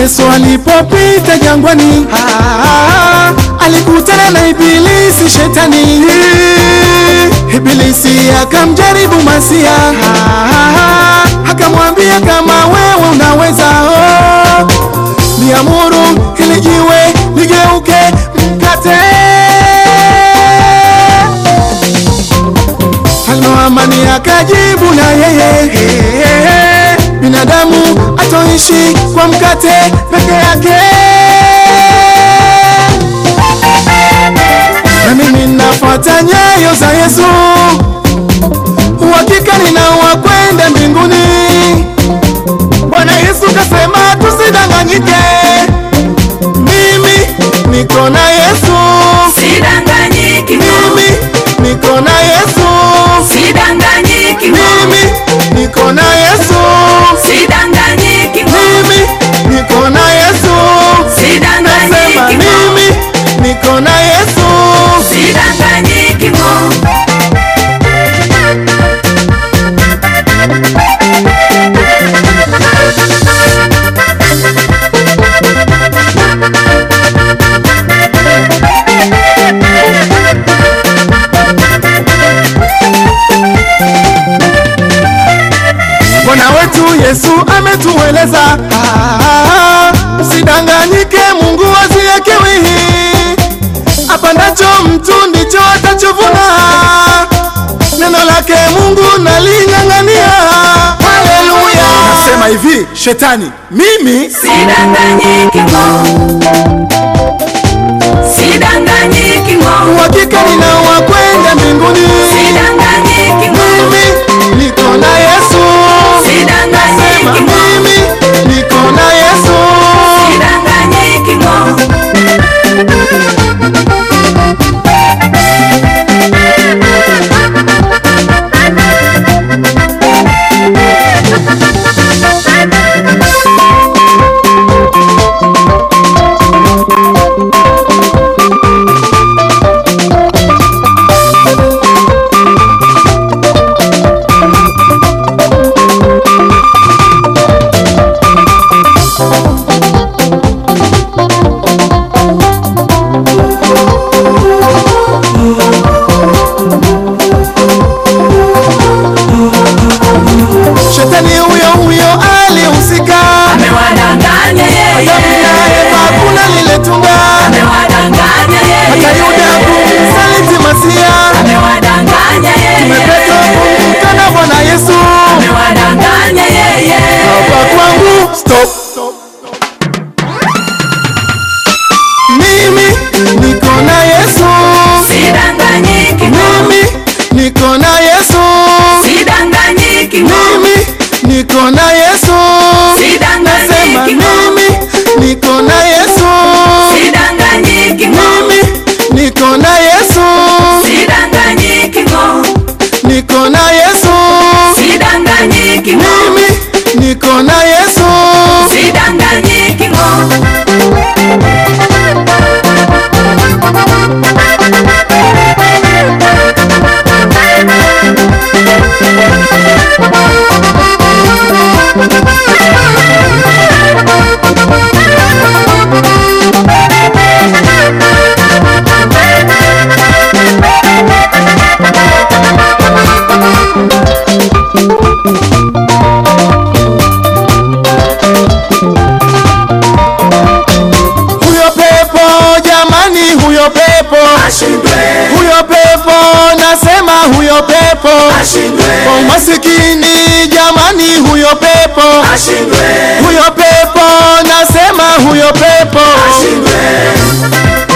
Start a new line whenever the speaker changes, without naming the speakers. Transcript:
Yesu alipopita jangwani, ah, alikutana na Ibilisi shetani. Ibilisi akamjaribu Masia, ah, akamwambia kama wewe unaweza, oh, niamuru hili jiwe ligeuke mkate. Mfalme wa amani akajibu na yeye, binadamu atoishi kwa mkate peke yake. Na mimi nafuata nyayo za Yesu, uhakika ninawa kwenda mbinguni. Bwana Yesu kasema tusidanganyike, mimi niko na Yesu,
Sidanganyiki mo,
mimi niko na Yesu,
sidanganyiki mo,
mimi niko na Yesu,
sidanganyiki mo,
mimi niko na Yesu, nasema
sidanganyiki mo,
mimi niko na Yesu.
sidanganyiki mo.
Bwana wetu Yesu ametueleza, ah, usidanganyike, Mungu haziyekewi. Apandacho mtu ndicho atachovuna. Neno lake Mungu naling'ang'ania. Haleluya! Nasema hivi, shetani, mimi
Sidanganyiki mo, sidanganyiki mo,
uhakika ninawa kwenda mbinguni.
sidanganyiki mo,
Mimi niko na Yesu, sema
sidanganyiki mo,
mimi niko na Yesu.
sidanganyiki mo.
Shetani huyo huyo alihusika,
Amewadanganya yeye,
Adamu na Eva hakuna lile tunda,
amewadanganya
hata
yeye,
Yuda kumsaliti Masia,
amewadanganya
Petro
yeye,
kumkana Bwana Yesu.
amewadanganya yeye.
Hapa kwangu stop. Mimi niko na Yesu,
Sidanganyiki mo,
mimi niko na Yesu,
sidanganyiki mo,
mimi niko na Yesu, nasema
sidanganyiki mo,
mimi niko na Yesu,
sidanganyiki mo,
mimi niko na Yesu,
sidanganyiki mo,
niko na Yesu,
sidanganyiki mo,
mimi niko na Yesu.
sidanganyiki mo.
Huyo pepo jamani, huyo pepo,
Ashindwe,
huyo pepo, nasema huyo pepo
ashindwe,
kwa umasikini jamani, huyo pepo,
ashindwe,
huyo pepo, nasema huyo pepo
ashindwe,